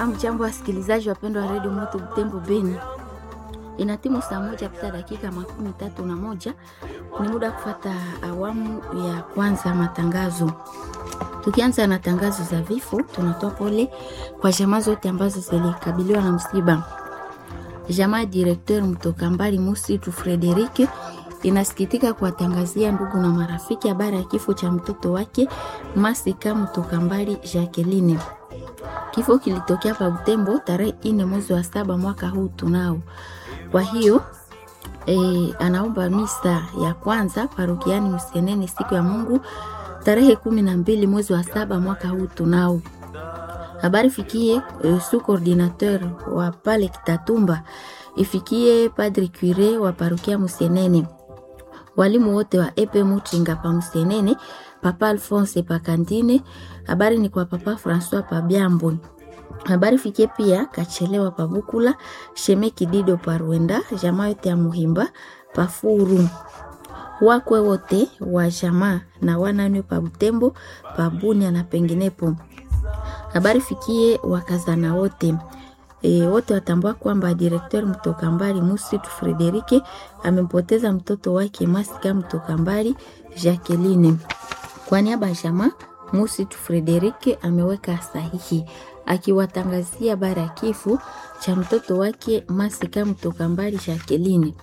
Hamjambo wasikilizaji wapendwa wa redio Moto Butembo Beni, ina timu saa moja pita dakika makumi tatu na moja ni muda wa kufata awamu ya kwanza matangazo. Tukianza na tangazo za vifo, tunatoa pole kwa jamaa zote ambazo zilikabiliwa na msiba. Jamaa ya direkteur mtoka mbali Musitu Frederike inasikitika kuwatangazia ndugu na marafiki habari ya kifo cha mtoto wake Masika mtoka mbali Jacqueline. Kifo kilitokea pa Butembo tarehe ine mwezi wa saba mwaka huu tunao. Kwa hiyo e, anaomba misa ya kwanza parokiani Msenene siku ya Mungu tarehe kumi na mbili mwezi wa saba mwaka huu tunao. Habari fikie e, su coordinateur wa pale Kitatumba, ifikie padre cure wa parokia Msenene, walimu wote wa epe Mutinga pa Msenene, papa Alphonse pa Kandine. Habari ni kwa papa Francois pa Byambo. Habari fikie pia Kachelewa pa Bukula, Shemeki Dido pa Rwenda, jamaa yote ya Muhimba pa Furu wakwe wote wa jamaa na wanane pa Butembo pa Bunia na penginepo. Habari fikie wakazana wote e, wote watambua kwamba direkteur mtoka mbali Musitu Frederike amempoteza mtoto wake Masika mtoka mbali Jacqueline. Kwa niaba ya jamaa Musitu Frederike ameweka sahihi akiwatangazia habari ya kifo cha mtoto wake Masika mtoka mbali Jacqueline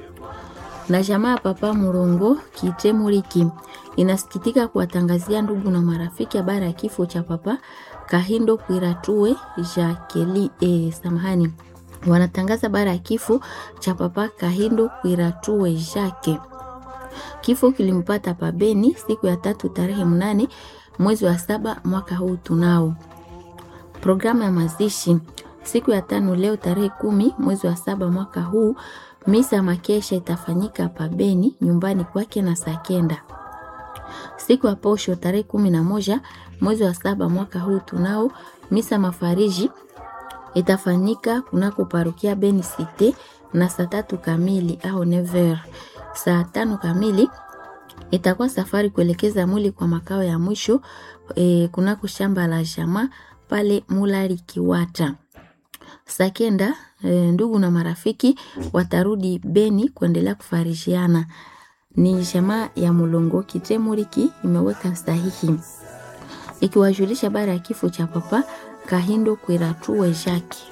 na jamaa papa Murongo Kitemuliki inasikitika kuwatangazia ndugu na marafiki habari ya kifo cha papa Kahindo Kwiratue Jacqueline. Eh, samahani, wanatangaza habari ya kifo cha papa Kahindo Kwiratue Jacques. Kifo kilimpata pabeni siku ya tatu tarehe mnane mwezi wa saba mwaka huu tunao. Programu ya mazishi siku ya tano leo tarehe kumi mwezi wa saba mwaka huu misa makesha itafanyika pabeni nyumbani kwake na saa kenda. Siku ya posho tarehe kumi na moja mwezi wa saba mwaka huu tunao misa mafariji itafanyika kunako parukia Beni Cite na saa tatu kamili au never. Saa tano kamili itakuwa safari kuelekeza mwili kwa makao ya mwisho e, kunako shamba la jamaa pale Mulali Kiwata. Saa kenda e, ndugu na marafiki watarudi Beni kuendelea kufarishiana. Ni jamaa ya Mulongo Kitemuriki imeweka sahihi ikiwajulisha habari ya kifo cha papa Kahindo Kwiratue Jacques.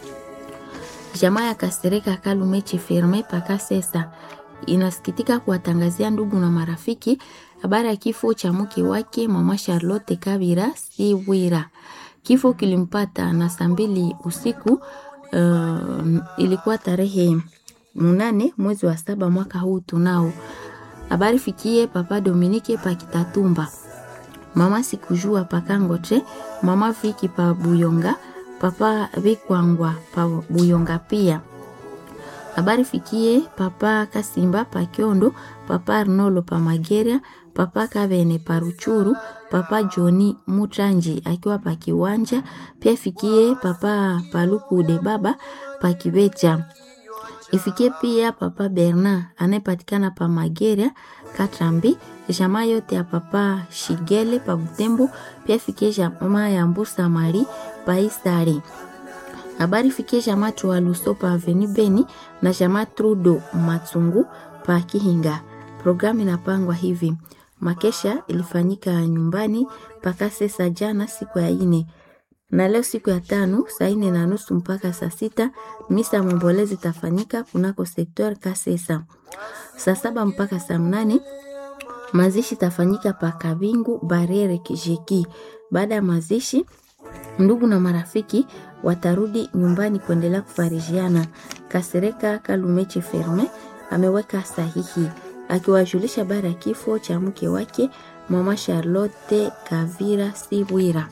Jamaa ya Kasereka Kalumechi Firme paka sesa inasikitika kuwatangazia ndugu na marafiki habari ya kifo cha mke wake mama Charlotte Kabira Siwira. Kifo kilimpata na saa mbili usiku. Uh, ilikuwa tarehe mnane mwezi wa saba mwaka huu tunao. Habari fikie papa Dominike pa Kitatumba, mama sikujua pakangote, mama Viki pa Buyonga, papa Vikwangwa pa Buyonga pia. Habari fikie papa Kasimba pa Kiondo, papa Arnolo pa Mageria, papa Kavene pa Ruchuru, papa Joni Mutranji akiwa pa Kiwanja. Pia fikie papa Palukude baba pa Kibecha. Ifikie pia papa Bernard anayepatikana pa Mageria Katrambi, jamaa yote ya papa Shigele pa Butembo. Pia fikie jamaa ya Mbusa Mari pa Isari. Habari fikie jamaa Tualuso pa Aveni Beni na jamaa Trudo Matsungu pa Kihinga. Programu inapangwa hivi: makesha ilifanyika nyumbani mpaka sesa jana siku ya ine na leo siku ya tano saa ine na nusu mpaka saa sita misa mombolezi itafanyika kunako sektor Kasesa. Saa saba mpaka saa mnane mazishi itafanyika pa Kabingu Barere Kijeki. Baada ya mazishi, ndugu na marafiki watarudi nyumbani kuendelea kufarijiana. Kasereka Kalumechi Ferme ameweka sahihi akiwajulisha habari ya kifo cha mke wake mama Charlotte Kavira Siwira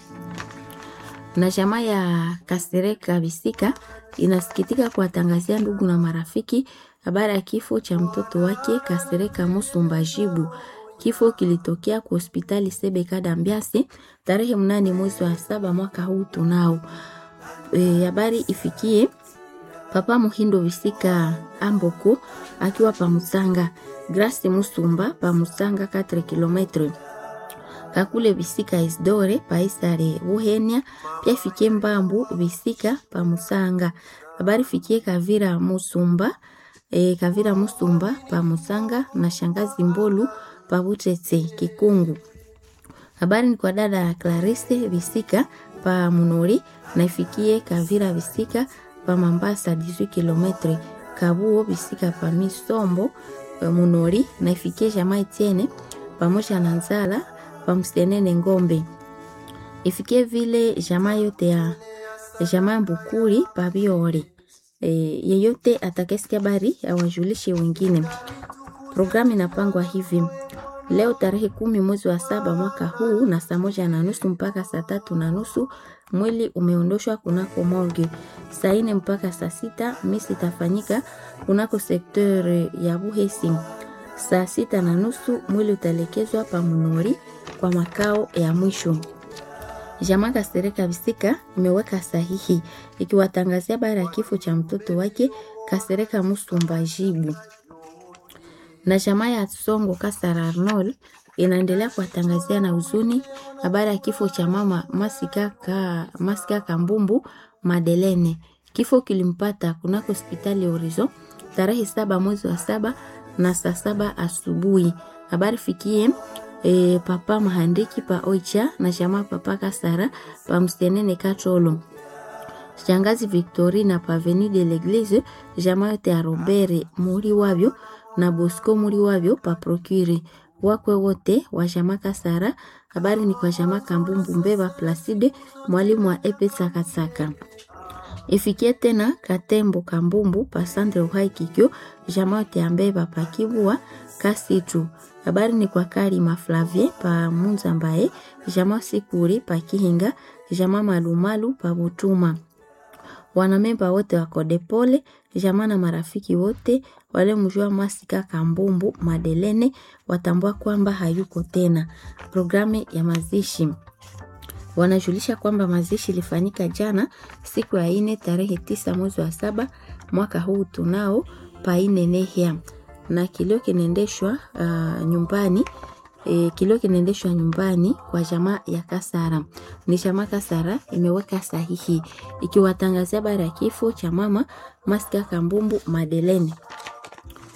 na jamaa ya Kasereka Bisika inasikitika kuwatangazia ndugu na marafiki habari ya kifo cha mtoto wake Kasereka Musumba Jibu. Kifo kilitokea kwa hospitali Sebeka Dambiase tarehe mnane mwezi wa saba mwaka huu tunao. Habari e, ifikie papa Muhindo Bisika Amboko akiwa pa Musanga, Grace Musumba pa Musanga 4 kilometre kakule bisika isdore paisare buhenia pia ifikie mbambu bisika pa musanga habari fikie kavira musumba e, kavira musumba pa musanga na shangazi mbolu pa butete kikungu habari ni kwa dada Clarisse Visika pa Munori na ifikie Kavira Visika pa Mambasa 18 km Kabuo Visika pa Misombo pa Munori na ifikie jamaa Etienne pamoja na Nzala pa Msenene Ngombe ifikie vile jamaa yote ya jamaa Mbukuri pa Biore. E, yeyote atakayesikia habari awajulishe wengine. Programu inapangwa hivi leo tarehe kumi mwezi wa saba mwaka huu na saa moja na nusu mpaka saa tatu na nusu mwili umeondoshwa kunako morgue. Saa nne mpaka saa sita misi itafanyika kunako sekteur ya Buhesi. Saa sita na nusu mwili utaelekezwa pa Munori kwa makao ya mwisho. Jamaa Kasereka Bisika imeweka sahihi ikiwatangazia habari ya kifo cha mtoto wake Kasereka Musumba Jibu na jamaa ya Songo Kasara Arnold inaendelea kuwatangazia na huzuni habari ya kifo cha mama Masika, ka, Masika Kambumbu Madelene. Kifo kilimpata kunako hospitali ya Orizo tarehe saba mwezi wa saba na saa saba asubuhi. Habari fikie e, papa Mahandiki pa Oicha na jamaa papa Kasara pa Mstenene Katolo shangazi Victorina pa Avenue de l'Eglise jamaa yote ya Robert muri wavyo na Bosco muri wavyo pa Procure wakwe wote wa jamaa Kasara. Habari ni kwa jamaa Kambumbu Mbeba Placide mwalimu wa Epe Sakasaka. Ifikie tena Katembo Kambumbu pa Sandre Uhai Kikyo jamaa yote ya Mbeba pa Kibua Kasitu. Habari ni kwa Karima Flavie pa Munza mbaye jamaa Sikuri pa Kihinga jamaa Malumalu pa Butuma wanamemba wote wa Kodepole, jamaa na marafiki wote wale mjua Masika Kambumbu Madelene watambua kwamba hayuko tena. Programu ya mazishi wanajulisha kwamba mazishi ilifanyika jana siku ya ine tarehe tisa mwezi wa saba mwaka huu tunao paine nehia na kilio kinaendeshwa uh, nyumbani e, kilio kinaendeshwa nyumbani kwa jamaa ya Kasara. Ni jamaa Kasara imeweka sahihi ikiwatangazia habari ya kifo cha mama Masika Kambumbu Madelene.